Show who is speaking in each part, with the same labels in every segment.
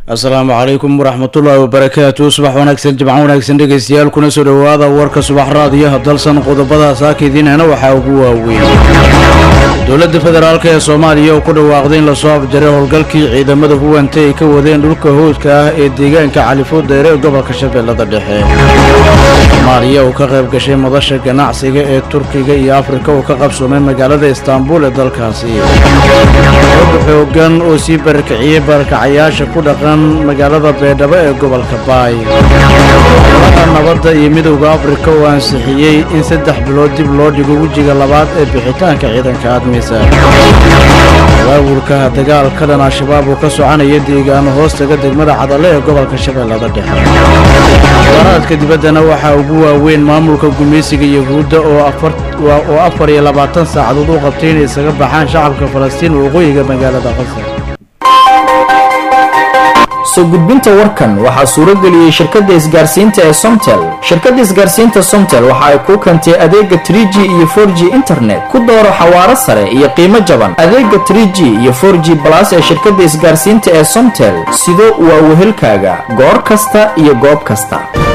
Speaker 1: asalaamu calaykum waraxmatullaahi wabarakaatu subax wanaagsan jimco wanaagsan dhegaystayaal kuna soo dhowaada warka subax raadiyaha dalsan qodobada saakidiinana waxaa ugu waaweyn dowladda federaalk ee soomaaliya oo ku dhawaaqday in lasoo afjaray howlgalkii ciidamada huwanta ay ka wadeen dhulka howdka ah ee deegaanka califooddeere ee gobolka shabeellada dhexe soomaaliya uu ka qayb gashay madasha ganacsiga ee turkiga iyo afrika uu ka qabsoomay magaalada istaanbul ee dalkaasi xog xoogan oo sii barakiciyey barakacayaasha ku dhaqan magaalada beedhabo ee gobolka baay golaha nabadda iyo midowda afrika oo ansixiyey in saddex bilood dib loo dhigo wejiga labaad ee bixitaanka ciidanka admisa abaabulka dagaalka dhan al-shabaab oo ka soconaya deegaano hoostaga degmada cadalle ee gobolka shabeellada dhexe waraadka dibaddana waxaa ugu waaweyn maamulka gumaysiga yahuudda oo afar iyo labaatan saacadood u qabtay inay isaga baxaan shacabka falastiin waqooyiga magaalada qasar
Speaker 2: soo gudbinta warkan waxaa suurageliyey shirkadda isgaarsiinta ee somtel shirkadda isgaarsiinta somtel waxa ay kuu keentay adeega trie g iyo for g internet ku dooro xawaaro sare iyo qiimo jaban adeega trie g iyo for g balas ee shirkadda isgaarsiinta ee somtel sido waa wehelkaaga goor kasta iyo goob kasta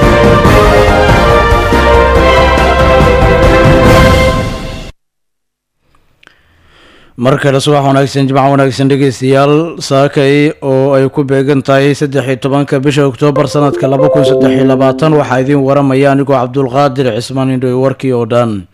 Speaker 1: mar kale subax wanaagsan jimco wanaagsan dhegeystayaal saakay oo ay ku beegan tahay saddex iyo tobanka bisha oktoobar sanadka laba kun saddex iyo labaatan waxaa idiin waramaya anigoo cabdulqaadir cismaan indhoy warkii oo dhan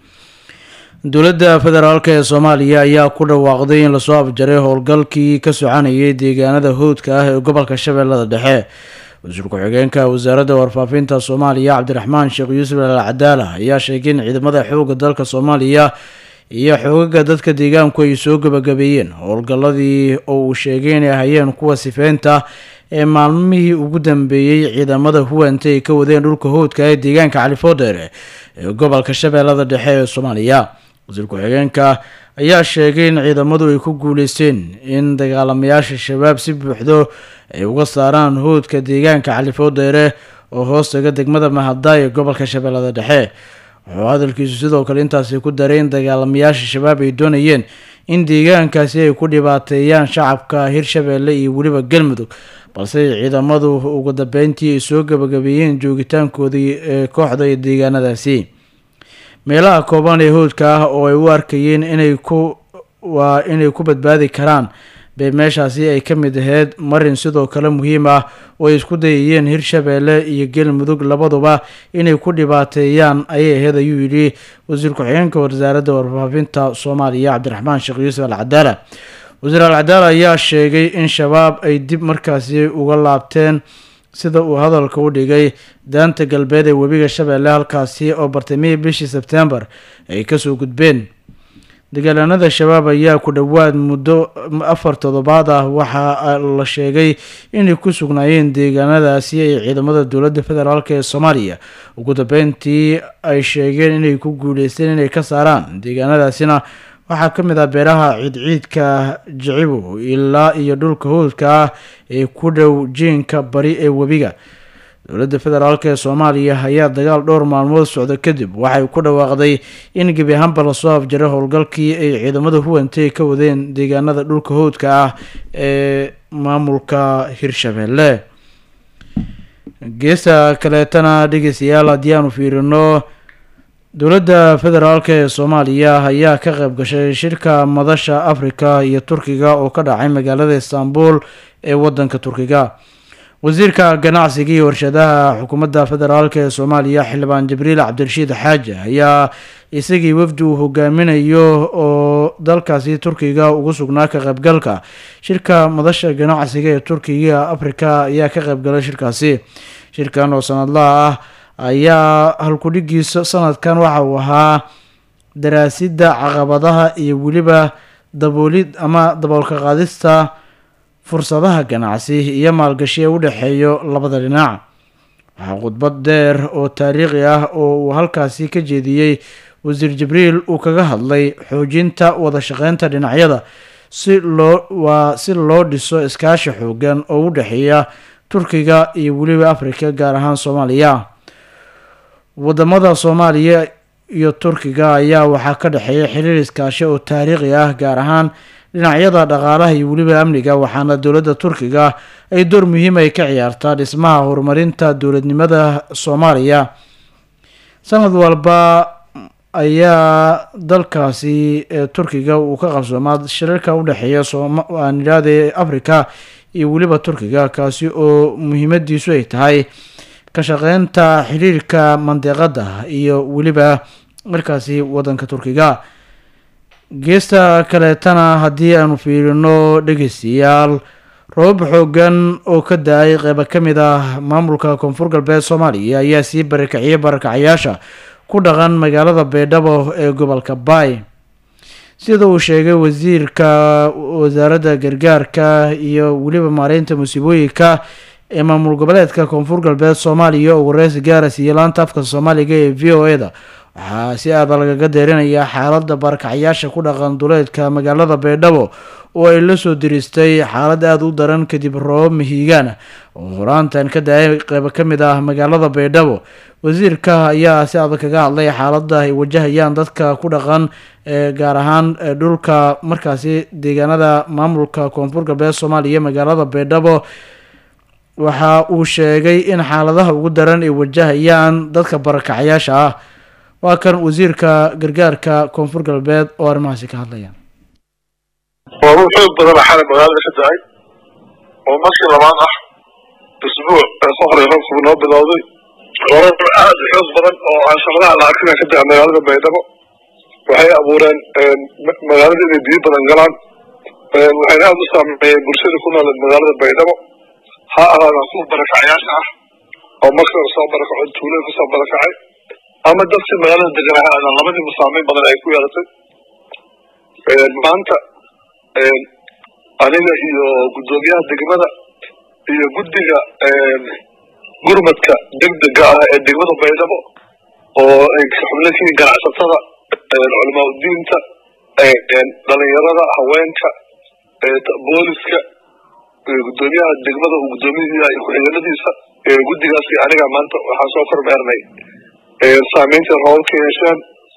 Speaker 1: dowladda federaalk ee soomaaliya ayaa ku dhawaaqday in lasoo afjaray howlgalkii ka soconayay deegaanada howdka ah ee gobolka shabeellada dhexe wasiir ku-xigeenka wasaaradda warfaafinta soomaaliya cabdiraxmaan sheekh yuusuf al cadaala ayaa sheegay in ciidamada xoogga dalka soomaaliya iyo xoogaga dadka deegaanku ay soo gabagabeeyeen howlgalladii oo uu sheegay inay hayeen kuwa sifeynta ee maalmihii ugu dambeeyey ciidamada huwanta ay ka wadeen dhulka howdka ee deegaanka califoodheere ee gobolka shabeellada dhexe ee soomaaliya wasiir ku-xigeenka ayaa sheegay in ciidamadu ay ku guuleysteen in dagaalamayaasha shabaab si buuxdo ay uga saaraan howdka deegaanka califoodheere oo hoostaga degmada mahadaay ee gobolka shabeellada dhexe wuxuu hadalkiisu sidoo kale intaasi ku daray in dagaalamayaasha shabaab ay doonayeen in deegaankaasi ay ku dhibaateeyaan shacabka hirshabeelle iyo weliba galmudug balse ciidamadu ugu dambeyntii ay soo gabagabeeyeen joogitaankoodii ee kooxda iyo deegaanadaasi meelaha kooban ee howdka ah oo ay u arkayeen inay ku waa inay ku badbaadi karaan bay meeshaasi ay ka mid aheyd marin sidoo kale muhiim ah oo ay isku dayayeen hirshabeelle iyo galmudug labaduba inay ku dhibaateeyaan ayay aheyd ayuu yidhi wasiir ku-xigeenka wasaaradda warfaafinta soomaaliya cabdiraxmaan sheekh yuusuf al cadaala wasiir al cadaala ayaa sheegay in shabaab ay dib markaasi uga laabteen sida uu hadalka u dhigay daanta galbeed ee webiga shabeelle halkaasi oo bartamihii bishii sebtembar ay kasoo gudbeen dagaalanada shabaab ayaa ku dhowaad muddo afar toddobaad ah waxaa la sheegay inay ku sugnaayeen deegaanadaasi ay ciidamada dowladda federaalk ee soomaaliya ugu dambeyntii ay sheegeen inay ku guuleysteen inay ka saaraan deegaanadaasina waxaa ka mid ah beeraha ciidciidka jicibo ilaa iyo dhulka howdka ah ee ku dhow jiinka bari ee webiga dowladda federaalk ee soomaaliya ayaa dagaal dhowr maalmood socda kadib waxay ku dhawaaqday in gebi ahaanba lasoo afjaray howlgalkii ay ciidamada huwantay ka wadeen deegaanada dhulka howdka ah ee maamulka hirshabeelle geesta kaleetana dhegeystayaal haddii aanu fiirino dowladda federaalk ee soomaaliya ayaa ka qayb gashay shirka madasha afrika iyo turkiga oo ka dhacay magaalada istaanbul ee wadanka turkiga wasiirka ganacsiga iyo warshadaha xukuumadda federaalk ee soomaaliya xildhibaan jibriil cabdirashiid xaaji ayaa isagii wafdi uu hogaaminayo oo dalkaasi turkiga ugu sugnaa ka qaybgalka shirka madasha ganacsiga ee turkiga afrika ayaa ka qaybgalay shirkaasi shirkan oo sanadlaha ah ayaa halkudhigiisa sanadkan waxa uu ahaa daraasidda caqabadaha iyo weliba daboolid ama daboolka qaadista fursadaha ganacsi iyo maalgashi ee u dhexeeyo labada dhinac waxaa khudbad dheer oo taariikhi ah oo uu halkaasi ka jeediyey wasiir jibriil uu kaga hadlay xoojinta wada shaqeynta dhinacyada si loo waa si loo dhiso iskaashi xoogan oo u dhexeeya turkiga iyo weliba afrika gaar ahaan soomaaliya wadamada soomaaliya iyo turkiga ayaa waxaa ka dhexeeya xiriir iskaashi oo taariikhi ah gaar ahaan dhinacyada dhaqaalaha iyo weliba amniga waxaana dowladda turkiga ay door muhiim ay ka ciyaartaa dhismaha horumarinta dowladnimada soomaaliya sanad walba ayaa dalkaasi turkiga uu ka qabsoomaa shirarka udhexeeya aan idhaahde africa iyo weliba turkiga kaasi oo muhiimadiisu ay tahay ka shaqeynta xiriirka mandiqada iyo weliba markaasi wadanka turkiga geesta kaleetana haddii aanu fiirino dhegeystayaal robab xoogan oo ka da-ay qeyba ka mid ah maamulka koonfur galbeed soomaaliya ayaa sii barakiciyay barakacayaasha ku dhaqan magaalada baydhabo ee gobolka baay sida uu sheegay wasiirka wasaaradda gargaarka iyo weliba maareynta musiibooyinka ee maamul goboleedka koonfur galbeed soomaaliya oo wareysi gaara siiyey laanta afka soomaaliga ee v o e-da waxaa si aada lagaga deerinayaa xaaladda barakacayaasha ku dhaqan duleedka magaalada baydhabo oo ay la soo diristay xaalad aada u daran kadib roobab mahiigaan oo horaantan ka da-ay qeybo ka mid ah magaalada baydhabo wasiirka ayaa si adag kaga hadlay xaaladda ay wajahayaan dadka ku dhaqan ee gaar ahaan dhulka markaasi deegaanada maamulka koonfur galbeed soomaaliya magaalada baydhabo waxa uu sheegay in xaaladaha ugu daran ay wajahayaan dadka barakacayaasha ah waa kan wasiirka gargaarka koonfur galbeed oo arrimahaasi ka hadlaya
Speaker 3: roobab xoog badana xalay magaalada ka da-ay oo markii labaad ah isbuuc ka hore roobku noo bilowday roobab aad u xoog badan oo aan shaqadaha la arkina ka da-a magaalada baydhabo waxay abuureen magaalada inay biyo badan galaan waxayna aada u saameeyeen bulshada ku nool magaalada baydhabo ha ahaada kuwa barakacayaasha ah oo marka soo barakaco tuulada kusoo barakacay ama dadkii magaalada deganaa ha aadaan labadiiba saameyn badan ay ku yeelatay maanta aniga iyo guddoomiyaha degmada iyo guddiga gurmadka degdega ah ee degmada baydhabo oo ay xubno kiin ganacsatada culamaa udiinta dhalinyarada haweenka booliska guddoomiyaha degmada uu guddoomiyaha iyo ku-xigeenadiisa guddigaasi aniga maanta waxaan soo kormeernay saameynta roobabka yeesheen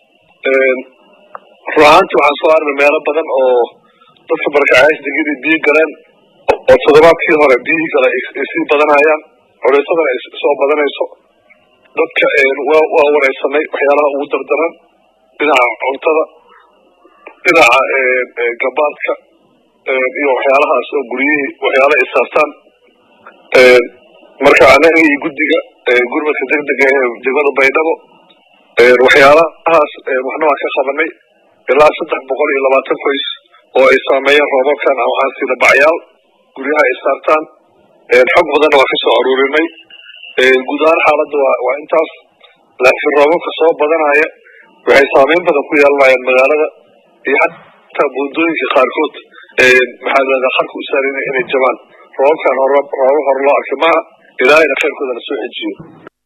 Speaker 3: run ahaantii waxaan soo arnay meelo badan oo dadka barakacayaasha degmadii biyo galeen oo toddobaadkii hore biyihii gale ay sii badanayaan culeysadana ay soo badanayso dadka waa wareysanay waxyaalaha ugu dardaran dhinaca cuntada dhinaca gabaadka iyo waxyaalahaas oo guryihii waxyaala ay saartaan marka anaga iyo guddiga gurmadka degdega ee degmada baydhabo waxyaalahaas waxna waan ka qabanay ilaa saddex boqol iyo labaatan qoys oo ay saameeyeen roobabkan waxaan sida bacyaal guryaha ay saartaan xog badanna waa kasoo aruurinay guud ahaan xaaladda waa waa intaas laakiin roobabka soo badanaya waxay saameyn badan ku yeelanayaan magaalada iyo xataa buundooyinka qaarkood maxaa lahahdaa qarka u saarina inay jabaan roobabkan hor roobab hore loo arkay maaha ilaahayna khayrkoodana soo xejiyo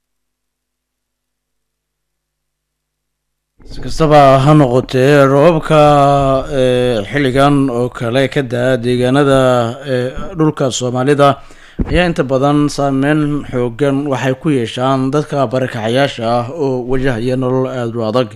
Speaker 1: si kastaba ha noqotee roobabka xilligan oo kale ka da-a deegaanada dhulka soomaalida ayaa inta badan saameyn xoogan waxay ku yeeshaan dadka barakacayaasha ah oo wajahaya nolol aada u adag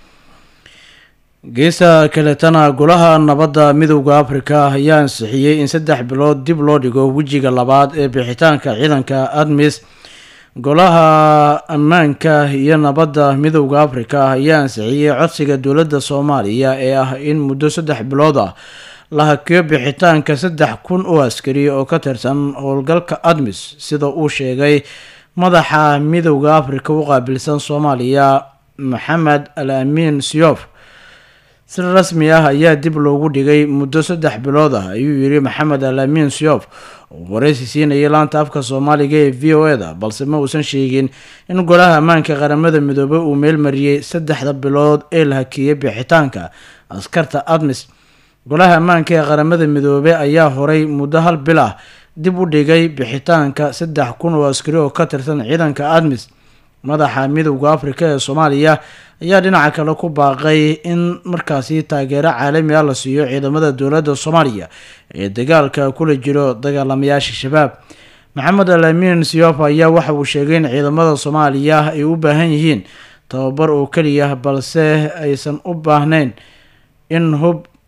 Speaker 1: geesta kaletana golaha nabadda midowda africa ayaa ansixiyey in saddex bilood dib loo dhigo wejiga labaad ee bixitaanka ciidanka admis golaha ammaanka iyo nabadda midowda africa ayaa ansixiyey codsiga dowladda soomaaliya ee ah in muddo saddex bilood ah la hakiyo bixitaanka saddex kun oo askari oo ka tirsan howlgalka admis sida uu sheegay madaxa midowda africa u qaabilsan soomaaliya maxamed al amiin siyof si rasmi ah ayaa dib loogu dhigay muddo saddex bilood ah ayuu yiri maxamed al amiin siyof oo wareysi siinayay laanta afka soomaaliga ee v o e-da balse ma uusan sheegin in golaha ammaanka qaramada midoobey uu meelmariyey saddexda bilood ee la hakiyey bixitaanka askarta admis golaha ammaanka ee qaramada midoobey ayaa horay muddo hal bil ah dib u dhigay bixitaanka saddex kun oo askari oo ka tirsan ciidanka admis madaxa midowda africa ee soomaaliya ayaa dhinaca kale ku baaqay in markaasi taageero caalami ah la siiyo ciidamada dowladda soomaaliya ee dagaalka kula jiro dagaalamayaasha shabaab maxamed al amiin siyof ayaa waxa uu sheegay in ciidamada soomaaliya ay u baahan yihiin tababar oo keliya balse aysan u baahnayn in hub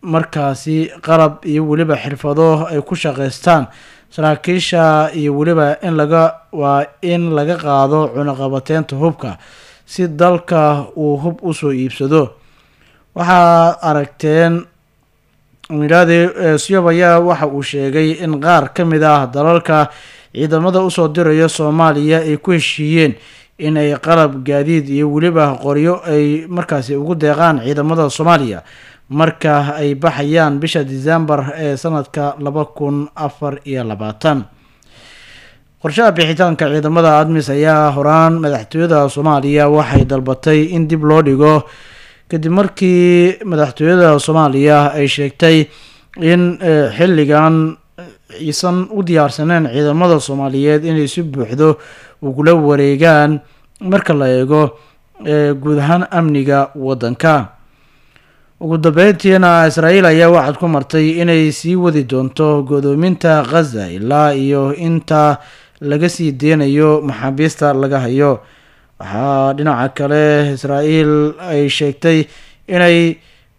Speaker 1: markaasi qalab iyo weliba xirfado ay ku shaqaystaan saraakiisha iyo weliba in laga waa in laga qaado cunaqabateynta hubka si dalka uu hub usoo iibsado waxaad aragteen milaadi syob ayaa waxa uu sheegay in qaar ka mid ah dalalka ciidamada usoo diraya soomaaliya ay ku heshiiyeen in ay qalab gaadiid iyo weliba qoryo ay markaasi ugu deeqaan ciidamada soomaaliya marka ay baxayaan bisha decembar ee sanadka laba kun afar iyo labaatan qorshaha bixitaanka ciidamada admis ayaa horaan madaxtooyada soomaaliya waxay dalbatay in dib loo dhigo kadib markii madaxtooyada soomaaliya ay sheegtay in xilligan aysan u diyaarsaneen ciidamada soomaaliyeed inay si buuxdo ugula wareegaan marka la eego guud ahaan amniga waddanka ugu dambeyntiina israa'iil ayaa waxaad ku martay inay sii wadi doonto godoominta khaza ilaa iyo inta laga sii deynayo maxaabiista laga hayo waxaa dhinaca kale israa'iil ay sheegtay inay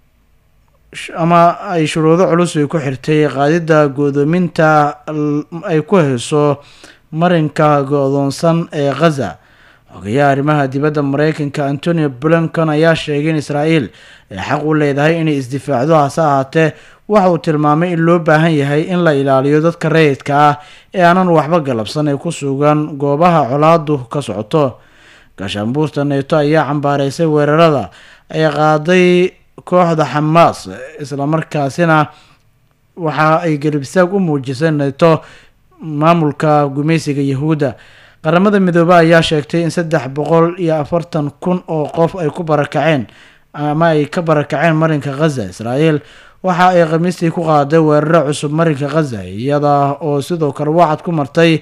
Speaker 1: ama ay shuruudo culus ay ku xirtay qaadidda godoominta ay ku hayso marinka go-doonsan ee khaza xogayaha arrimaha dibadda mareykanka antonio blinkan ayaa sheegay in israa'iil ay xaq u leedahay inay isdifaacdo hase ahaatee waxa uu tilmaamay in loo baahan yahay in la ilaaliyo dadka rayidka ah ee aanan waxba galabsan ee ku sugan goobaha colaadu ka socoto gaashaanbuurta neeto ayaa cambaareysay weerarada ay qaaday kooxda xamaas islamarkaasina waxa ay garibsaag u muujisay neeto maamulka gumaysiga yahuudda qaramada midoobe ayaa sheegtay in saddex boqol iyo afartan kun oo qof ay ku barakaceen ama ay ka barakaceen marinka khaza israa'iil waxa ay khamiistii ku qaaday weeraro cusub marinka khaza iyada oo sidoo kale wacad ku martay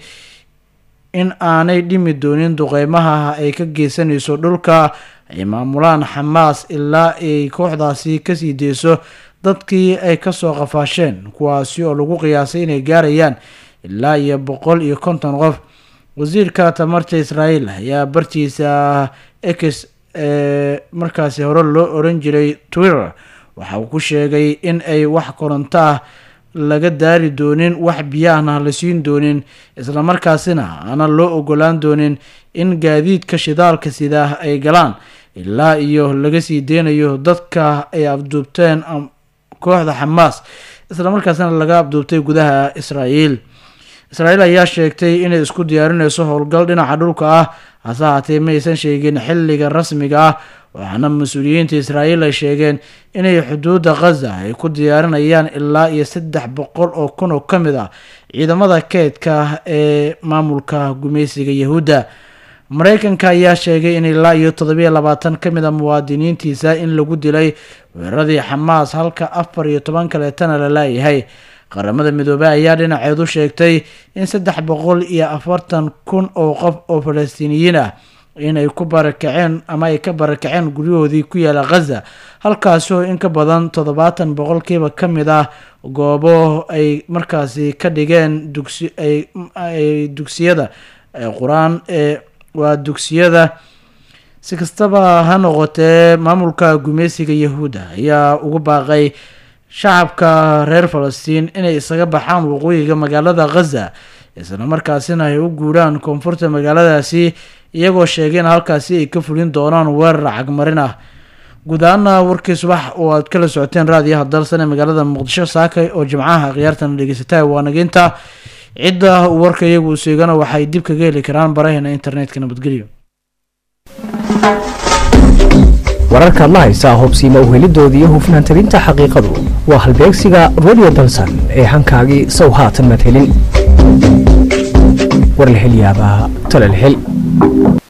Speaker 1: in aanay dhimi doonin duqeymaha ay ka geysanayso dhulka ay maamulaan xamaas ilaa ay kooxdaasi kasii deyso dadkii ay kasoo qafaasheen kuwaasi oo lagu qiyaasay inay gaarayaan ilaa iyo boqol iyo konton qof wasiirka tamarta israa'iil ayaa bartiisa ex ee markaasi hore loo oran jiray twitter waxa uu ku sheegay in ay wax koronto ah laga daari doonin wax biyaahna la siin doonin islamarkaasina aanan loo ogolaan doonin in gaadiidka shidaalka sidaa ay galaan ilaa iyo laga sii deynayo dadka ay abduubteen kooxda xamaas islamarkaasina laga abduubtay gudaha israa'iil israa'iil ayaa sheegtay inay isku diyaarinayso howlgal dhinaca dhulka ah hase haatee ma aysan sheegin xilliga rasmiga ah waxaana mas-uuliyiinta israa'iil ay sheegeen inay xuduudda khaza ay ku diyaarinayaan ilaa iyo saddex boqol oo kun oo ka mid ah ciidamada keedka ee maamulka gumaysiga yahuudda mareykanka ayaa sheegay in ilaa iyo toddobiyo labaatan ka mid a muwaadiniintiisa in lagu dilay weeraradii xamaas halka afar iyo toban kaleetana la laayahay qaramada midoobey ayaa dhinaceedu sheegtay in saddex boqol iyo afartan kun oo qof oo falastiiniyiin ah inay ku barakaceen ama ay ka barakaceen guryahoodii ku yaala khaza halkaasi oo in ka badan toddobaatan boqolkiiba ka mid ah goobo ay markaasi ka dhigeen dugsi ay dugsiyada qur-aan ee waa dugsiyada si kastaba ha noqotee maamulka gumaysiga yahuudda ayaa ugu baaqay shacabka reer falastiin inay isaga baxaan waqooyiga magaalada khaza islamarkaasina ay u guuraan koonfurta magaaladaasi iyagoo sheegay in halkaasi ay ka fulin doonaan weerar cagmarin ah guud ahaana warkii subax oo aad kala socoteen raadiyaha dalsan ee magaalada muqdisho saakay oo jimcaha khiyaartana dhegeysata waa nageynta cidda warka iyagu seegana waxay dib kaga heli karaan baraheena internetka nabadgelyo
Speaker 4: wararkaad la haysaa hubsiima uhelidooda iyo hufnaan talinta xaqiiqadu waa halbeegsiga radio dalsan ee hankaagii sow haatan madhelin war la hel yaabaa tala la hel